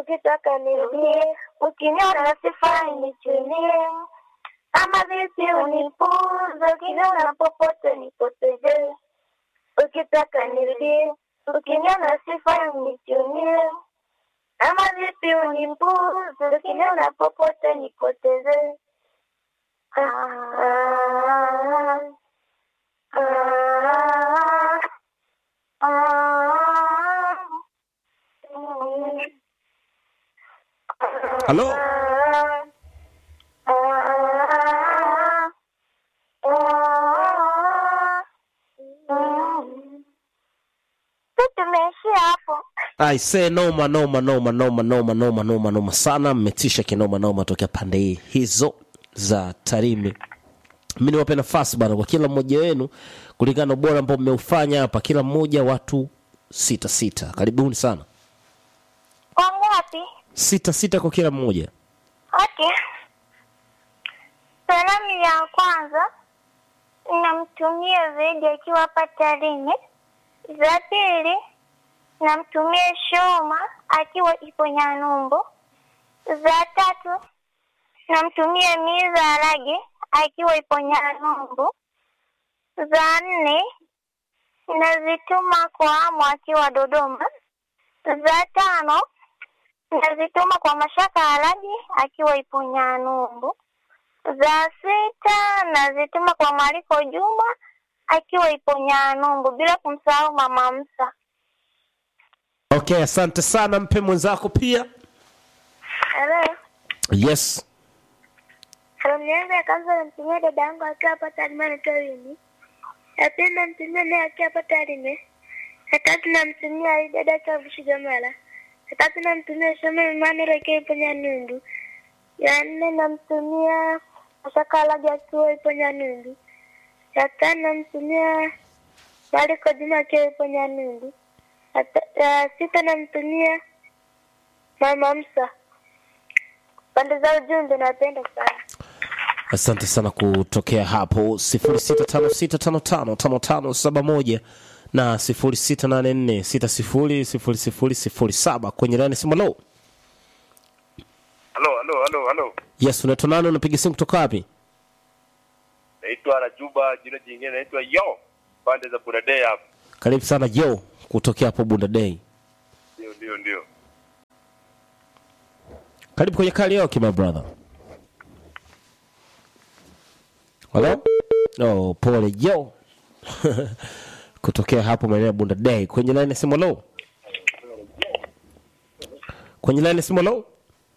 ukitaka nirudie, ukiniona sifai nichunie, ama vipi unipuze, ukiniona popote nipoteze, ukitaka nirudie, ukiniona sifai nichunie, ama vipi unipuze, ukiniona popote nipoteze. Ah, ah, ah, ah, ah. halo tumeishia hapo aise noma noma noma noma noma noma noma noma sana mmetisha kinoma noma tokea pande hii hizo za tarime mi niwape nafasi bana kwa kila mmoja wenu kulingana na ubora ambao mmeufanya hapa kila mmoja watu sita sita karibuni sana wangapi sita sita kwa kila mmoja okay salamu ya kwanza namtumia zaidi akiwa hapa tarime za pili namtumia shoma akiwa ipo nyanumbu za tatu namtumia miza arage akiwa ipo nyanumbu za nne nazituma kwa amu akiwa dodoma za tano nazituma kwa mashaka alaji akiwa ipo nyanumbu za sita nazituma kwa maliko juma akiwa ipo nyanumbu bila kumsahau mama msa okay asante sana mpe mwenzako pia Hello. yes Salamu yangu ya kwanza namtumia dada yangu akiwa hapa Tarime anaitwa Wini. Ya pili namtumia naye akiwa hapa Tarime. Ya tatu namtumia Ali dada akiwa Bushigamala. Ya tatu namtumia Shoma Emmanuel akiwa ipo Nyanundu. Ya nne namtumia Mashaka Alaji akiwa ipo Nyanundu. Ya tano namtumia Maliko Juma akiwa ipo Nyanundu. Ya ta- Ya sita namtumia Mama Msa. Pande za ujumbe napenda sana. asante sana kutokea hapo 0656555571 na 0684600007 kwenye lani simu lo Halo, halo, halo, halo. yes unaitwa nani unapiga simu kutoka wapi Naitwa Rajuba, jina jingine naitwa Yo. Pande za Buradei hapa. karibu sana jo kutokea hapo bunda day Ndio, ndio, ndio. karibu kwenye karaoke my brother halo oh, pole jo kutokea hapo maeneo ya bunda day kwenye line ya simu lo kwenye line ya simu lo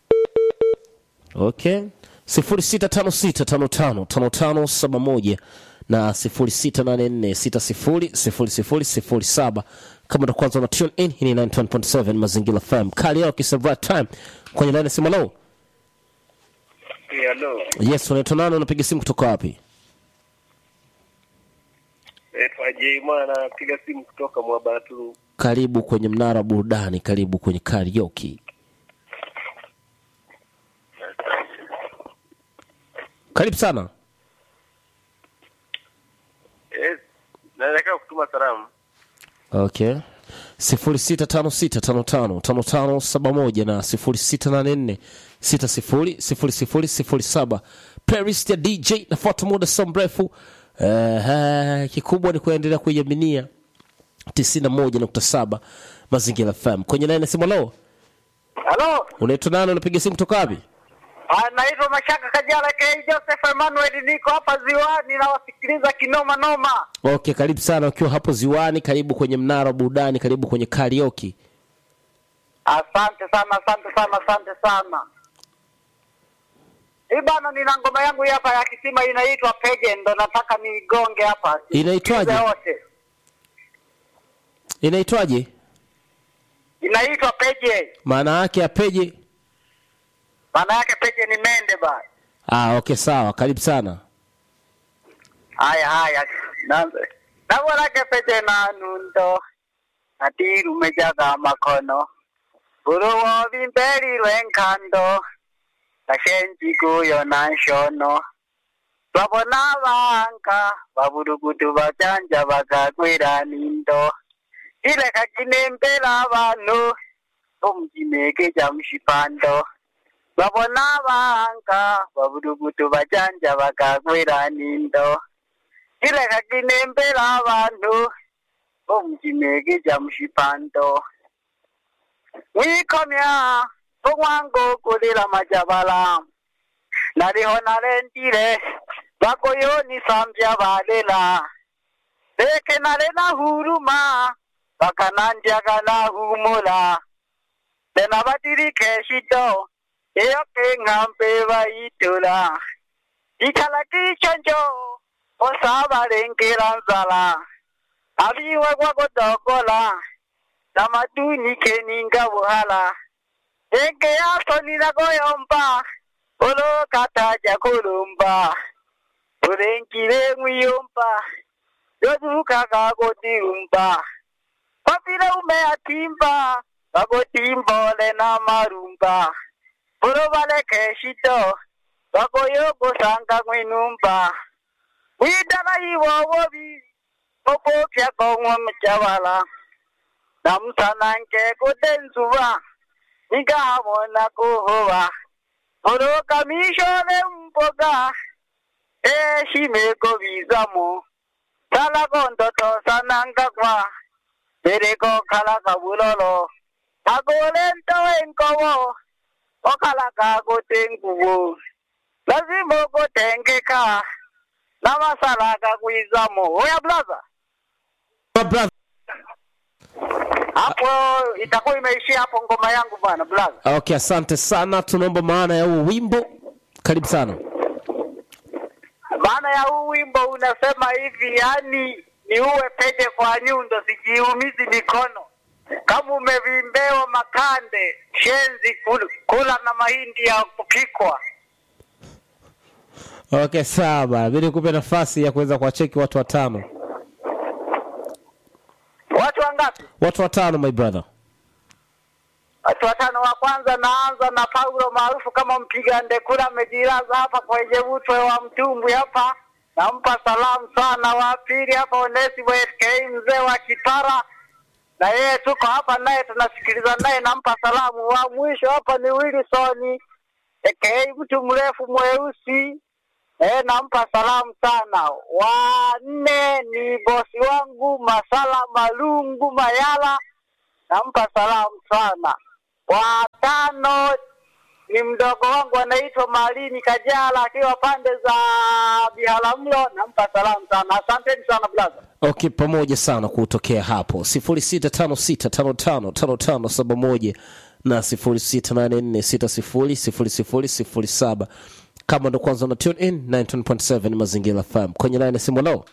okay sifuri sita tano sita tano tano tano tano saba moja na sifuri sita nane nne sita sifuri sifuri sifuri sifuri saba kama ndo kwanza una tune in hii ni 91.7 mazingira fm karaoke is the right time kwenye line ya simu lo Hey, halo. yes unaitwa nani unapiga simu kutoka wapi Naitwa Jema napiga simu kutoka Mwabatu. karibu kwenye mnara wa burudani karibu kwenye karaoke karibu sana Yes. Naelekea kutuma salamu. okay sifuri sita tano sita tano tano tano tano saba moja na sifuri sita nane nne sita sifuri sifuri sifuri sifuri saba playlist ya dj nafuata muda so mrefu uh, kikubwa ni kuendelea kuiaminia tisini na moja nukta saba mazingira fm kwenye laini ya simu lo Halo, unaitwa nani unapiga simu kutoka wapi Ah, naitwa Mashaka Kajala K. Joseph Emmanuel, niko hapa ziwani nawasikiliza kinoma noma. okay karibu sana ukiwa hapo ziwani karibu kwenye mnara wa burudani karibu kwenye karaoke Asante sana, asante sana, asante sana. Hii bana, nina ngoma yangu hii hapa ya kisima inaitwa Peje, ndo nataka niigonge hapa. Inaitwaje? Sikilize wote. inaitwaje Inaitwa Peje, maana yake apeje maana yake Peje ni mende ba. ah, okay sawa karibu sana Haya haya, naanze nabonake Peje na nundo ati rumejaga makono uruwo bimberi lwenkando gashenji guyo na nshono babona abanga baburugudu bajanja bagagwira nindo ileka kinembera abantu omukimege kya mushipando babona banga babudubudu bajanja bakagwera nindo kireka kinembera abantu omukimege kya mushipando mwikomya omwango kulila majabala naliho nalendile bakoyonisambya balela leke nale nahuruma bakanandyaga nahumula tena batirike shito iyo keng'ambe bayitula ikhala kichonjo osabalengela nzala abiwe kwakodokola namatuni keninga buhala enge yasonila koyomba olokataja kulumba ulengile ng'wiyomba yozuka kakotiumba papile umeyatimba kakotimbole na marumba pulo baleke shito bakoyogosanga ng'winumba widala iwowobi okopya kong'wa mujabala namusanange kudenzuba nikahabona kuhuba olokamishole mboga eshimeko bizamo salakondoto sanangakwa bereko kala kabulolo agole nto enkobo okala kakotengubo lazima okotengeka namasala kakwizamo oya blaza My brother. hapo itakuwa imeishia hapo ngoma yangu bwana blaza Okay, asante sana. Tunaomba maana ya huu wimbo. Karibu sana. maana ya huu wimbo unasema hivi yani ni uwe pete kwa nyundo sijiumizi mikono kama umevimbewa makande shenzi kul- kula na mahindi ya kupikwa Okay, sawa bana. Mimi nikupe nafasi ya kuweza kuwacheki watu watano. watu wangapi Watu watano my brother. watu watano wa kwanza naanza na paulo maarufu kama mpiga ndekula amejilaza hapa kwenye utwe wa mtumbwi hapa nampa salamu sana wa pili hapa onesimo sk mzee wa kitara na yeye tuko hapa naye tunasikiliza naye nampa salamu wa mwisho hapa ni wilsoni aka mtu mrefu mweusi Eh, nampa salamu sana. Wa nne ni bosi wangu Masala Malungu Mayala, nampa salamu sana. Wa tano ni mdogo wangu anaitwa Malini Kajala akiwa pande za Biharamulo, nampa salamu sana. Asanteni sana blaza. Okay, pamoja sana kutokea hapo 0656555571 na 0684600007 kama ndo kwanza na tune in 19.7 mazingira FM kwenye line ya simu leo.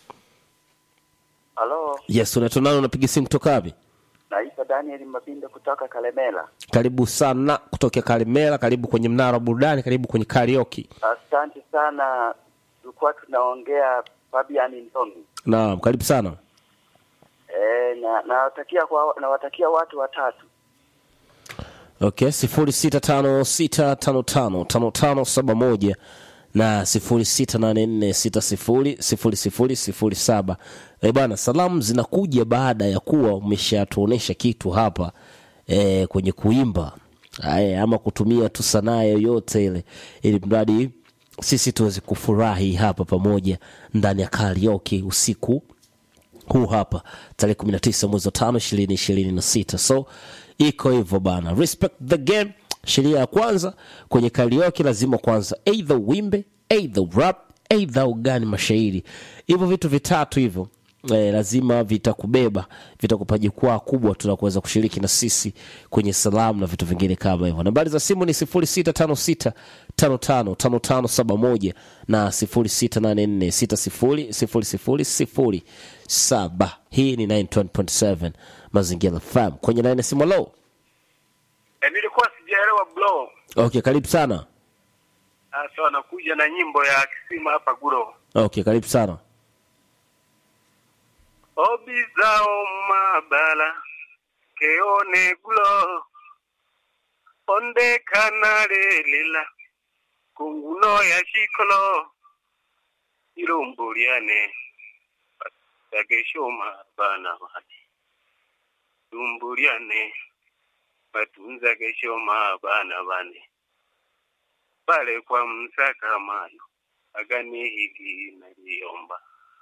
Halo, Yes, unaitwa nani? Unapiga simu kutoka wapi? naitwa Daniel Mabinde kutoka Kalemela. Karibu sana kutokea Karimera, karibu kwenye mnara wa burudani, karibu kwenye karaoke. Asante sana, tulikuwa tunaongea Fabian Ndomi. Naam, karibu sana. E, na nawatakia kwa nawatakia watu watatu. Okay, sifuri sita tano sita tano tano tano tano saba moja na sifuri sita nane nne sita sifuri sifuri sifuri sifuri saba. Eh bana, salamu zinakuja baada ya kuwa umeshatuonesha kitu hapa eh, kwenye kuimba Aya, ama kutumia tu sanaa yoyote ile, ili mradi sisi tuweze kufurahi hapa pamoja ndani ya karaoke usiku huu hapa tarehe 19 mwezi wa tano ishirini ishirini na sita so iko hivyo bana respect the game sheria ya kwanza kwenye karaoke lazima kwanza either wimbe either rap either ugani mashairi hivyo vitu vitatu hivyo eh, lazima vitakubeba vitakupa jukwaa kubwa tunakuweza kushiriki na sisi kwenye salamu na vitu vingine kama hivyo nambari za simu ni 0656555571 na 0684600007 hii ni 9.7 mazingira fam kwenye line ya simu low E, nilikuwa sijaelewa bro. okay karibu sana Sasa wanakuja na nyimbo ya kisima hapa Guro. okay karibu sana Obi zao mabala keone gulo onde kanale lila kunguno ya shikolo ilombuliane bageshoma bana bani lumbuliane matunza kesho mabana bane pale kwa msakamano agani hiki naliomba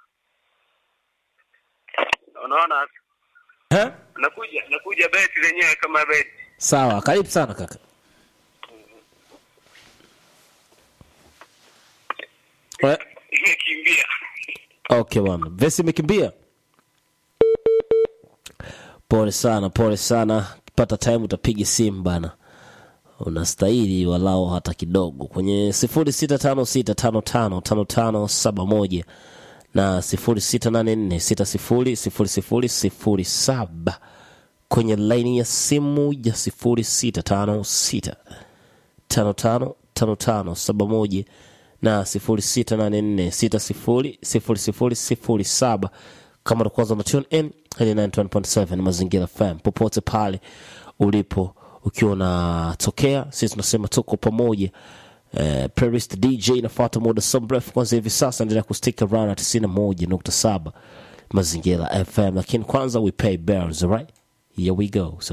unaona Eh? nakuja nakuja beti lenyewe kama beti sawa karibu sana kaka Eh, imekimbia okay bwana vesi imekimbia pole sana pole sana pata time utapiga simu bana unastahili walao hata kidogo kwenye sifuri sita tano sita tano tano tano tano saba moja na sifuri sita nane nne sita sifuri sifuri sifuri sifuri saba kwenye laini ya simu ya sifuri sita tano sita tano tano tano tano saba moja na sifuri sita nane nne sita sifuri sifuri sifuri sifuri saba kama ndo kwanza na tune in hili 91.7 mazingira fm popote pale ulipo ukiwa unatokea sisi tunasema tuko pamoja eh, playlist dj inafuata muda so mrefu kwanza hivi sasa endelea kustika rana 91.7 mazingira fm lakini kwanza we pay bills right here we go so